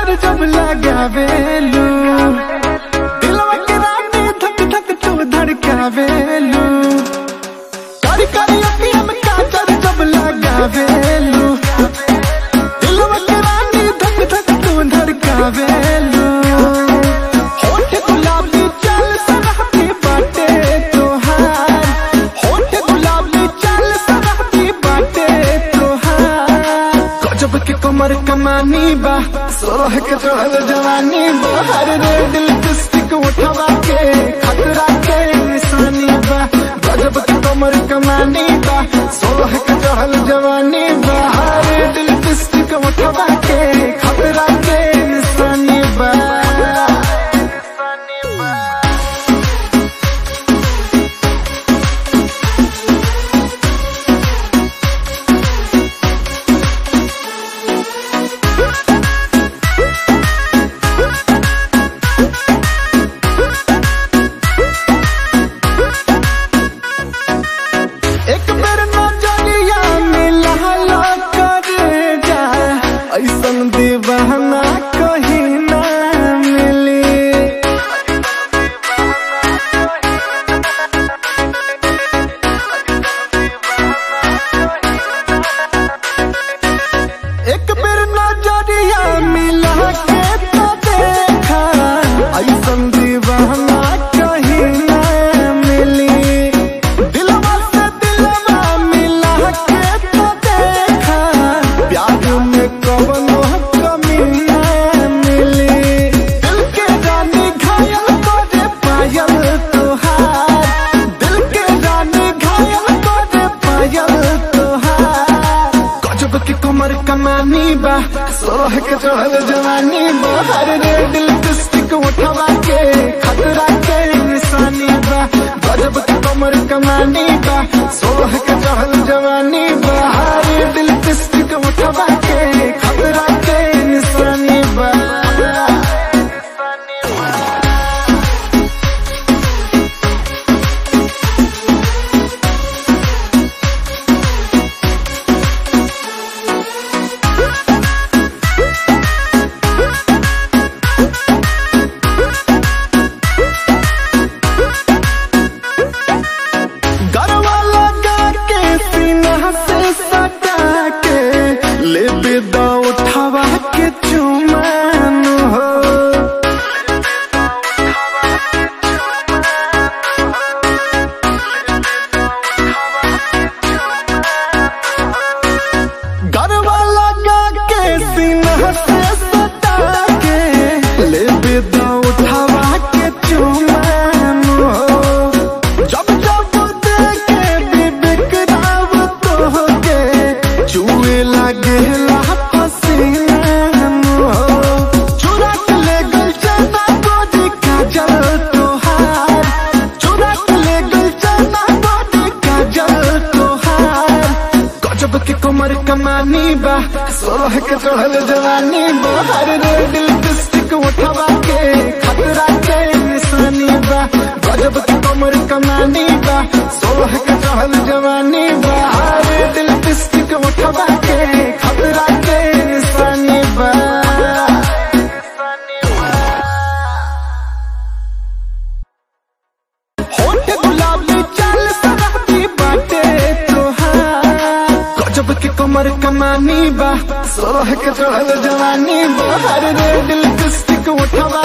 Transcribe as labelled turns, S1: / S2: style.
S1: जब लगावेलू दिलवा के रानी धक धक तू धड़कावेलू कारी कारी अखियां में काजल जब लगावेलू दिलवा के रानी धक धक तू धड़कावेलू होठ गुलाबी चल सरहती बाटे तोहार होठ गुलाबी चल सरहती बाटे तोहार गजब के कमर कमानी बा सोलह के चढ़ल जवानी बा हर रे दिल लिपस्टिक उठवा के खतरा के निशानी बा गजब के कमर कमानी बा सोलह के चढ़ल जवानी बा हर रे दिल लिपस्टिक उठवा के खतरा के निशानी बा एक बेर नजरिया मिला करे जा ऐसन दीवाना कहीं ना मिली एक बेर नजरिया मिला के तो देखा ऐसन दीवाना कहीं ना मिली दिलवा से दिलवा मिला के तो देखा प्यार में कवनो कमी ना मिली दिल के रानी घायल करे पायल तोहार दिल के रानी घायल करे पायल तोहार गजब के कमर कमानी बा सोलह के चढ़ल जवानी बा हर रे दिल लिपस्टिक उठवा के खतरा के निशानी बा गजब के कमर कमानी बा सोलह के चढ़ल जवानी बा हर रे दिल लिपस्टिक उठवा के खतरा के निशानी बा गरवा लगा के सीना से सटा के ले बेदा उठावा के चुमान हो गरवा लगा के सीना से सटा के ले बेदा उठावा के चुमान हो जब जब देखे विवेक राव तो के चुए लगे पसीना हो चुरा के ले गल चना गोदी काजल तोहार चुरा के ले गल चना गोदी काजल तोहार गजब के कमर कमानी बा सोलह के चढ़ल जवानी बा हर रे दिल लिपस्टिक उठवा के खतरा के निशानी बा गजब के कमर कमानी बा सोलह के चढ़ल जवानी बा हर रे दिल लिपस्टिक उठवा के खतरा के निशानी बा होठ गुलाबी चल सरहती बाटे तोहार गजब के कमर कमानी बा सोलह के चढ़ल जवानी बा हर रे दिल लिपस्टिक उठवा